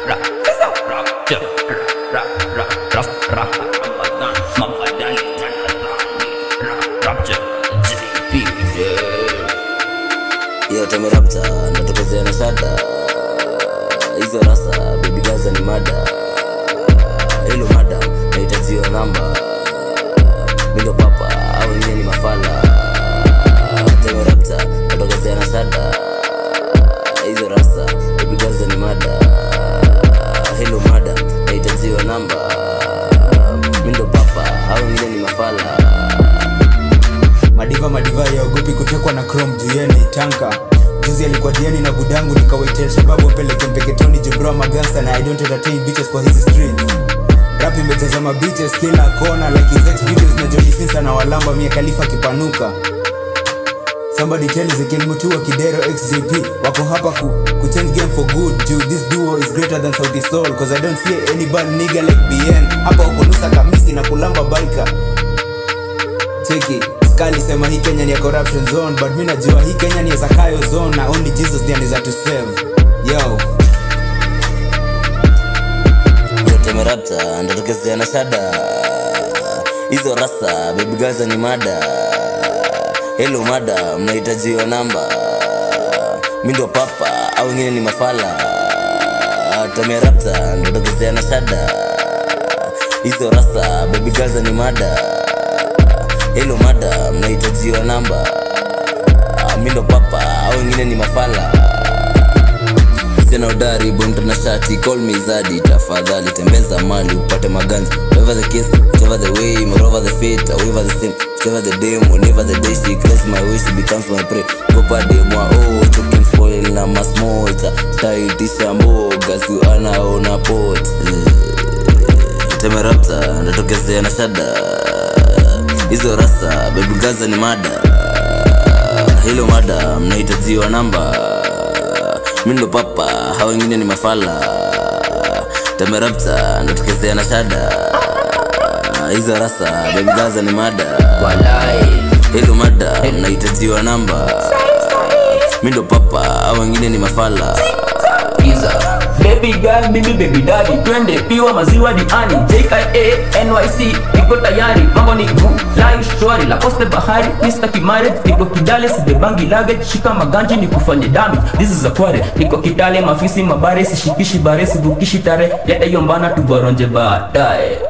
Yo, temerapta natokezea na shada hizo rasa baby gaza ni mada hilo mada nahitajiwa namba mindo papa au wengine ni mafala temerapta natokezea na shada hizo rasa baby gaza ni mada hilo mada nahitajiwa namba mindo papa au wengine ni mafala madiva madiva yaogopi kutekwa na chrome juu yeye ni tanka juzi alikuwa diani na budangu nikawaitel shababu apeleke mpeketoni jubroa magangsta na i don't entertain bitches kwa hizi streets rap imetazama bitches kila kona like his ex videos na Johnny Sins na walamba mia khalifa kipanuka Somebody tell Ezekiel Mutua Kidero XJP wako hapa ku, ku change game for good juu this duo is greater than Sauti Soul cause I don't see any bad nigga like BN hapa uko nusa kamisi na kulamba baika cheki skali sema hii kenya ni ya corruption zone but mi najua hii kenya ni ya zakayo zone na only jesus ndiye anaweza to save yo temerapta ndotokezea na shada hizo rasa baby gaza ni mada helo mada mnahitajiwa namba mi ndo papa au wengine ni mafala temerapta ndotokezea na shada hizo rasa baby gaza ni mada helo mada mnahitajiwa namba mi ndo papa au wengine ni mafala sina udari bonto na shati call me zadi tafadhali tembeza mali upate maganzi whatever the case whatever the way moreover the fate whatever the sin whatever the day whenever the day she cross my way she becomes my prey gopa de moi oh choking foil na masmota taitisha mboga si anaona pot temerapta natokezea na shada hizo rasa baby gaza ni mada hilo mada mnahitajiwa namba mi ndo papa hao wengine ni mafala temerapta natokezea na shada hizo rasa baby gaza ni mada hilo mada mnahitajiwa namba mi ndo papa hao wengine ni mafala Giza. Baby girl, mimi baby daddy twende piwa maziwa diani JKA NYC niko tayari mambo ni good life shwari la poste bahari Mr. Kimare niko Kidale sibebangi luggage shika maganji ni kufanye damage this is a kware niko Kidale mafisi mabare sishikishi bare sivukishi tare leta hiyo mbana tuboronje baadaye